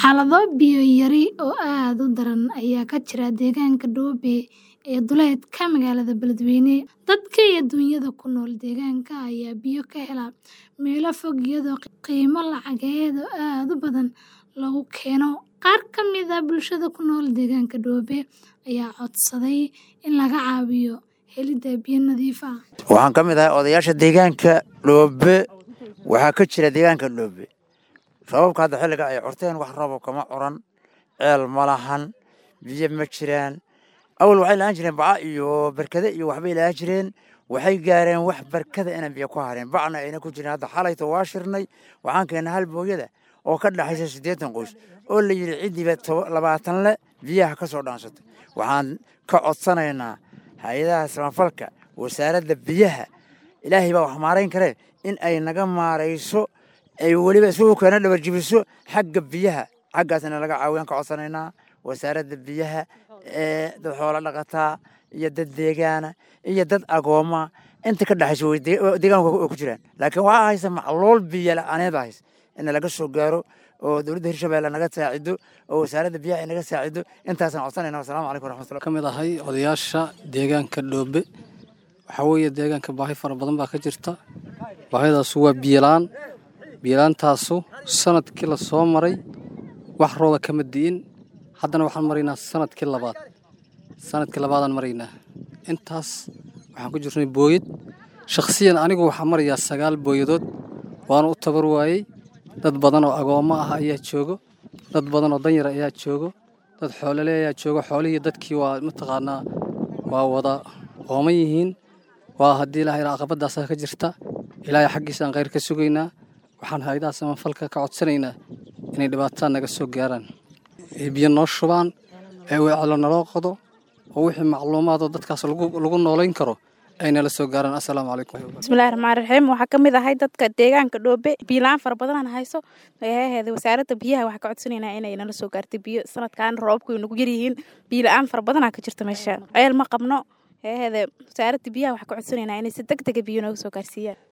Xaalado biyo yari oo aad u daran ayaa ka jira deegaanka Doobe ee duleedka magaalada Beledweyne. Dadka iyo dunyada ku nool deegaanka ayaa biyo ka hela meelo fog iyadoo qiimo lacageed oo aad u badan lagu keeno. Qaar ka mid ah bulshada ku nool deegaanka Doobe ayaa codsaday in laga caawiyo helidda biyo nadiif ah. Waxaan ka mid ahay odayaasha deegaanka Doobe. Waxaa ka jira deegaanka Doobe roobabka hadda xilliga ay curteen wax roob kama curan ceel ma lahan biyo ma jiraan awal waxay lahaan jireen baca iyo barkade iyo waxbay lahaan jireen waxay gaareen wax barkada inaan biyo ku hareen bacna ayna ku jirin hadda xalayto waa shirnay waxaan keennay hal booyada oo ka dhaxaysa siddeetan qoys oo la yidhi ciddiiba labaatan le biyaha ka soo dhaansatay waxaan ka codsanaynaa hay-adaha samafalka wasaaradda biyaha ilaahay baa wax maarayn karee in ay naga maarayso ay weliba isugu keena dhabar jibiso xagga biyaha xaggaasna laga caawiyaan ka codsanaynaa wasaaradda biyaha ee dad xoolo dhaqataa iyo dad deegaana iyo dad agooma inta ka dhexaysa way deegaanka way ku jiraan laakiin waxaa haysa macluul biyo la-aaneed hays in laga soo gaaro oo dowladda hirshabeelle naga saacido oo wasaaradda biyaha ay naga saacido intaasaan codsanayna wasalaamu calaykum waraxmatullah ka mid ahay odayaasha deegaanka Doobe waxaa weeye deegaanka baahi fara badan baa ka jirta baahidaasu waa biyolaan biilaantaasu sanadkii la soo maray wax rooba kama di'in haddana waxaan maraynaa sanadkii labaad sanadkii labaadaan maraynaa intaas waxaan ku jirnay booyad shakhsiyan anigu waxaa marayaa sagaal booyadood waana u tabar waayey dad badan oo agoommo ah ayaa joogo dad badan oo danyar ayaa joogo dad xoolole ayaa joogo xoolihii dadkii waa mataqaanaa waa wada ooman yihiin waa haddii ilaahay caqabadaasaa ka jirta ilaahay xaggiisaan khayr ka sugaynaa waxaan hay-adaha samafalka ka codsanaynaa inay dhibaatada naga soo gaaraan ay biyo noo shubaan ee weecelo naloo qodo oo wixii macluumaadoo dadkaas lagu noolayn karo ay nala soo gaaraan assalaamu calaykum bismillahi raxmaan raxiim waxaa ka mid ahay dadka deegaanka dhoobe biyola-aan fara badanaan hayso eeheeda wasaaradda biyaha waxaa ka codsanaynaa inay nala soo gaartay biyo sanadkan roobabku ay nagu yaryihiin biyola-aan fara badanaa ka jirta meesha ceel ma qabno eeheeda wasaaradda biyaha waxaa ka codsanaynaa inay si deg dega biyo nooga soo gaarsiiyaan